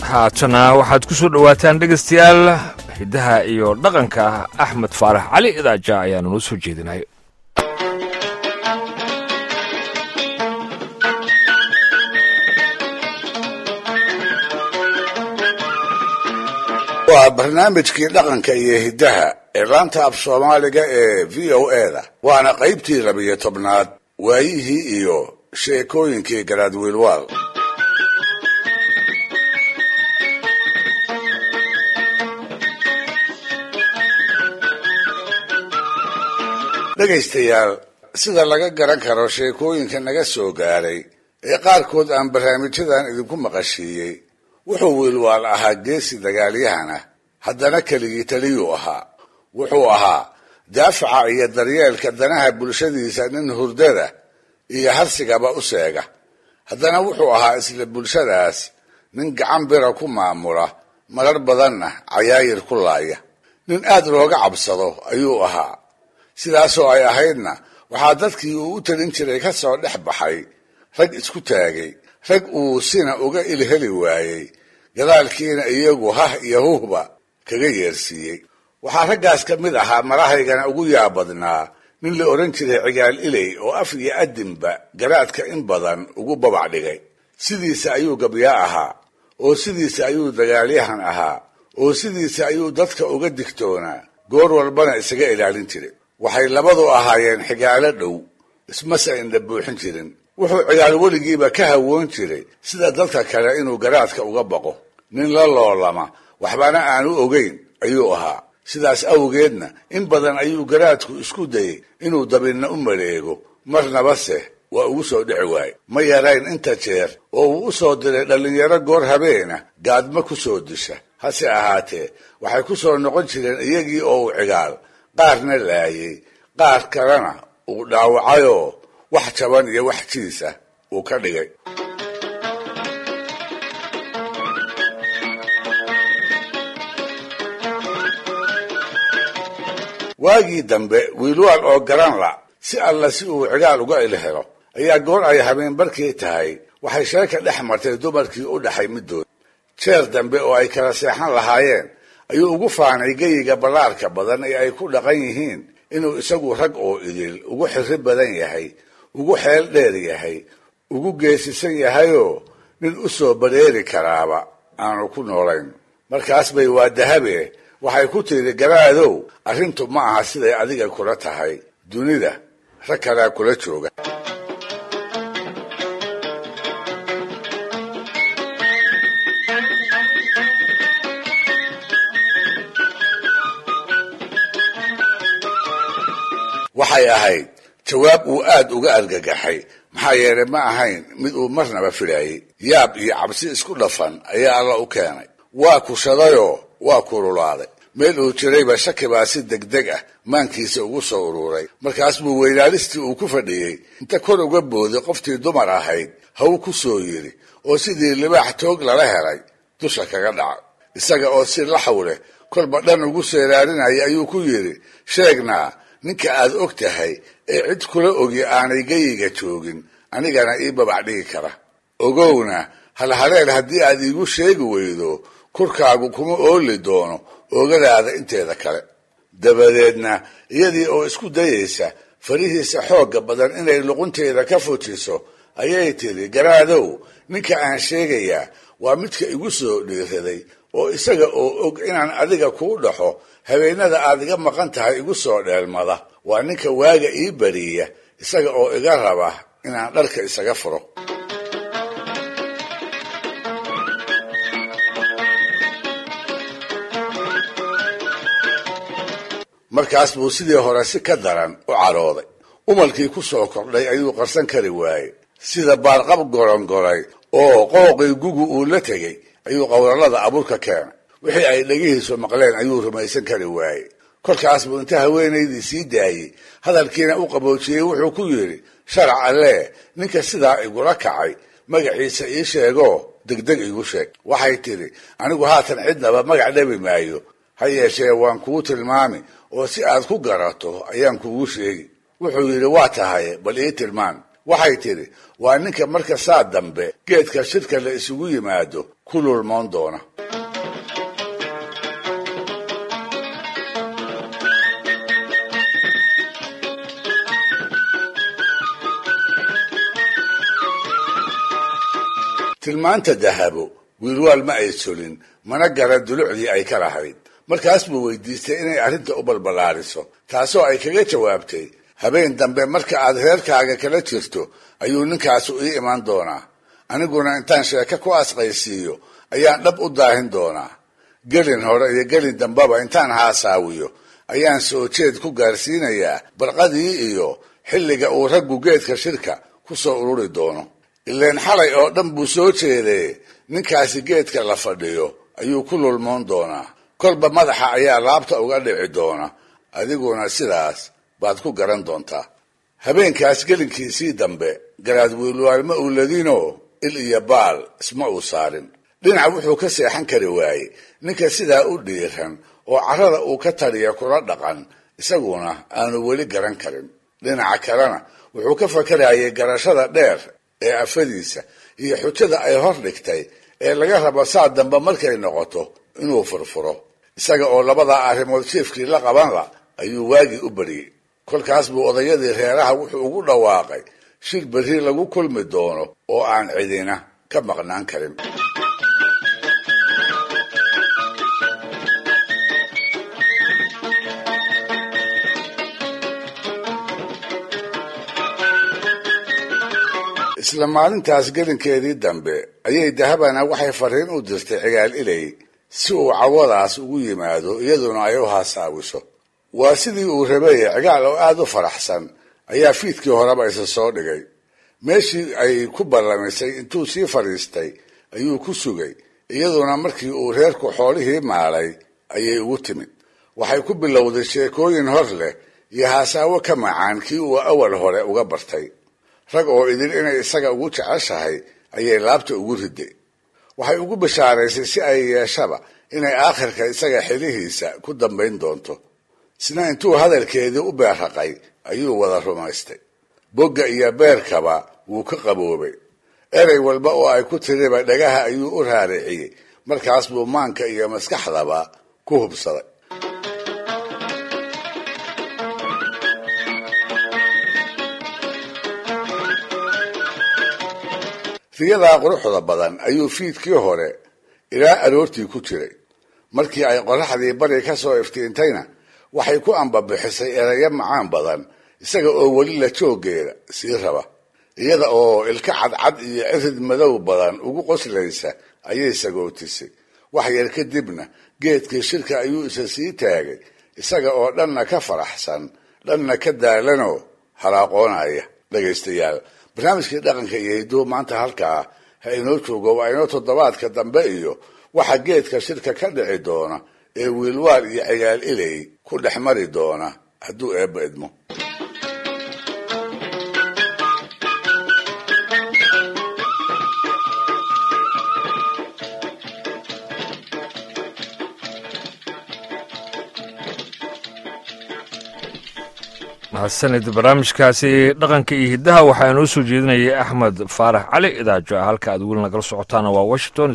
haatana waxaad ku soo dhowaataan dhegaystayaal hiddaha iyo dhaqanka axmed faarax cali idaaja ayaanu noo soo jeedinay waa barnaamijkii dhaqanka iyo hiddaha ee laanta af soomaaliga ee v o eda waana qaybtii labiyo tobnaad waayihii iyo sheekooyinkii garaadwiilwaal dhegaystayaal sida laga garan karo sheekooyinka naga soo gaaray ee qaarkood aan barnaamijyadan idinku maqashiiyey wuxuu wiilwaal ahaa geesi dagaalyahan ah haddana keligii taliyuu ahaa wuxuu ahaa daafaca iyo daryeelka danaha bulshadiisa nin hurdada iyo harsigaba u seega haddana wuxuu ahaa isla bulshadaas nin gacan bira ku maamula marar badanna cayaayir ku laaya nin aad looga cabsado ayuu ahaa sidaasoo ay ahaydna waxaa dadkii uu u talin jiray ka soo dhex baxay rag isku taagay rag uu sina uga ilheli waayey gadaalkiina iyagu hah iyo huhba kaga yeersiiyey waxaa raggaas ka mid ahaa marahaygana ugu yaabadnaa nin la odhan jiray cigaal iley oo af iyo adinba garaadka in badan ugu babac dhigay sidiisa ayuu gabyaa ahaa oo sidiisa ayuu dagaalyahan ahaa oo sidiisa ayuu dadka uga digtoonaa goor walbana isaga ilaalin jiray waxay labadu ahaayeen xigaalo dhow ismase indha buuxin jirin wuxuu cigaal weligiiba ka hawoon jiray sida dadka kale inuu garaadka uga baqo nin la loolama waxbana aanu ogeyn ayuu ahaa sidaas awgeedna in badan ayuu garaadku isku dayey inuu dabinna u maleego marnaba se waa ugu soo dhici waaye ma yarayn inta jeer oo uu u soo diray dhallinyaro goor habeena gaadma ku soo disha hase ahaatee waxay ku soo noqon jireen iyagii oo uu cigaal qaarna laayey qaar kalena uu dhaawacayoo wax jaban iyo wax jiisa uu ka dhigay waagii dambe wiilwaal oo garan la si alla si uu cigaal uga ilhelo ayaa goor ay habeen barkii tahay waxay sheeka dhex martay dumarkii u dhaxay middood jeer dambe oo ay kala seexan lahaayeen ayuu ugu faanay geyiga ballaarka badan ee ay ku dhaqan yihiin inuu isagu rag oo idil ugu xirri badan yahay ugu xeel dheer yahay ugu geesisan yahayoo nin u soo bareeri karaaba aanu ku noolayn markaas bay waa dahabe waxay ku tiri garaadow arrintu ma aha siday adiga kula tahay dunida rag kalaa kula jooga waxay ahayd jawaab uu aad uga argagaxay maxaa yeelay ma ahayn mid uu marnaba filaayey yaab iyo cabsi isku dhafan ayaa alla u keenay waa kushadayoo waa kululaaday meel uu jirayba shaki baa si degdeg ah maankiisa ugu soo uruuray markaas buu weynaalistii uu ku fadhiyey inta kor uga booday qoftii dumar ahayd haw ku soo yidhi oo sidii libaax toog lala helay dusha kaga dhaca isaga oo si laxaw leh kolba dhan ugu seeraarinaya ayuu ku yidhi sheegnaa ninka aad og tahay ee cid kula ogi aanay geyiga joogin anigana ii babac dhigi kara ogowna halhaleel haddii aad iigu sheegi weydo kurkaagu kuma ooli doono oogadaada inteeda kale dabadeedna iyadii oo isku dayaysa farihiisa xoogga badan inay luqunteeda ka fujiso ayay tidhi garaadow ninka aan sheegayaa waa midka igu soo dhiiraday oo isaga oo og inaan adiga kuu dhaxo habeenada aad iga maqan tahay igu soo dheelmada waa ninka waaga ii bariya isaga oo iga raba inaan dharka isaga furo markaas buu sidii hore si ka daran u cadhooday umalkii ku soo kordhay ayuu qarsan kari waayey sida baarqab gorongolay oo qooqii gugu uu la tegey ayuu qowrallada abuurka keenay wixii ay dhegihiisu maqleen ayuu rumaysan kari waayey kolkaas buu inta haweenaydii sii daayey hadalkiina u qaboojiyey wuxuu ku yidhi sharac allee ninka sidaa igula kacay magaciisa ii sheegoo degdeg igu sheeg waxay tidhi anigu haatan cidnaba magac dhabi maayo ha yeeshee waan kuu tilmaami oo si aad ku garato ayaan kugu sheegi wuxuu yidhi waa tahay bal ii tilmaan waxay tidhi waa ninka marka saa dambe geedka shirka la isugu yimaado ku lulmoon doona tilmaanta dahabo wiilwaal ma ay solin mana garan dulucdii ay ka lahayd markaas buu weydiistay inay arrinta u balballaariso taasoo ay kaga jawaabtay habeen dambe marka aad reerkaaga kala jirto ayuu ninkaasu ii iman doonaa aniguna intaan sheeko ku asqaysiiyo ayaan dhab u daahin doonaa gelin hore iyo gelin dambeba intaan haasaawiyo ayaan soo jeed ku gaarsiinayaa barqadii iyo xilliga uu raggu geedka shirka ku soo ururi doono ileen xalay oo dhan buu soo jeedee ninkaasi geedka la fadhiyo ayuu ku lulmoon doonaa kolba madaxa ayaa laabta uga dhici doona adiguna sidaas baad ku garan doontaa habeenkaas gelinkiisii dambe garaad wiilwaal ma uu ladinoo il iyo baal isma uu saarin dhinac wuxuu ka seexan kari waayey ninka sidaa u dhiiran oo carrada uu ka taliya kula dhaqan isaguna aanu weli garan karin dhinaca kalena wuxuu ka fakarayay garashada dheer ee afadiisa iyo xujada ay hor dhigtay ee laga rabo saa dambe markay noqoto inuu furfuro isaga oo labadaa arrimood jiefkii la qabanla ayuu waagii u bariyey kolkaas buu odayadii reeraha wuxuu ugu dhawaaqay shir berri lagu kulmi doono oo aan cidina ka maqnaan karin isla maalintaas gelinkeedii dambe ayay dahabana waxay fariin u dirtay cigaal ilay si uu cawadaas ugu yimaado iyaduna ay u haasaawiso waa sidii uu rabay cigaal oo aada u faraxsan ayaa fiidkii horeba isa soo dhigay meeshii ay ku ballamisay intuu sii fadhiistay ayuu ku sugay iyaduna markii uu reerku xoolihii maalay ayay ugu timid waxay ku bilowday sheekooyin hor leh iyo haasaawo ka macaan kii uu awal hore uga bartay rag oo idin inay isaga ugu jeceshahay ayay laabta ugu riday waxay ugu bashaaraysay si ay yeeshaba inay aakhirka isaga xilihiisa ku dambayn doonto isna intuu hadalkeedii u beerraqay ayuu wada rumaystay bogga iyo beerkaba wuu ka qaboobay erey walba oo ay ku tiriba dhagaha ayuu u raariciyey markaas buu maanka iyo maskaxdaba ku hubsaday riyadaa quruxda badan ayuu fiidkii hore ilaa aroortii ku jiray markii ay qoraxdii bari ka soo iftiintayna waxay ku ambabixisay erayo macaan badan isaga oo weli la jooggeeda sii raba iyada oo ilka cadcad iyo cirid madow badan ugu qoslaysa ayay sagootisay wax yar kadibna geedkii shirka ayuu isa sii taagay isaga oo dhanna ka faraxsan dhanna ka daalanoo halaaqoonaya dhegaystayaal barnaamijkii dhaqanka iyo hiduhu maanta halkaa ha inoo joogo waa inoo toddobaadka dambe iyo waxa geedka shirka ka dhici doona ee wiilwaal iyo ciyaal ilay ku dhex mari doona hadduu eebba idmo mahadsanid barnaamijkaasi dhaqanka iyo hiddaha waxaa inoo soo jeedinayay axmed faarax cali idaajo halka aad weli nagala socotaana waa washington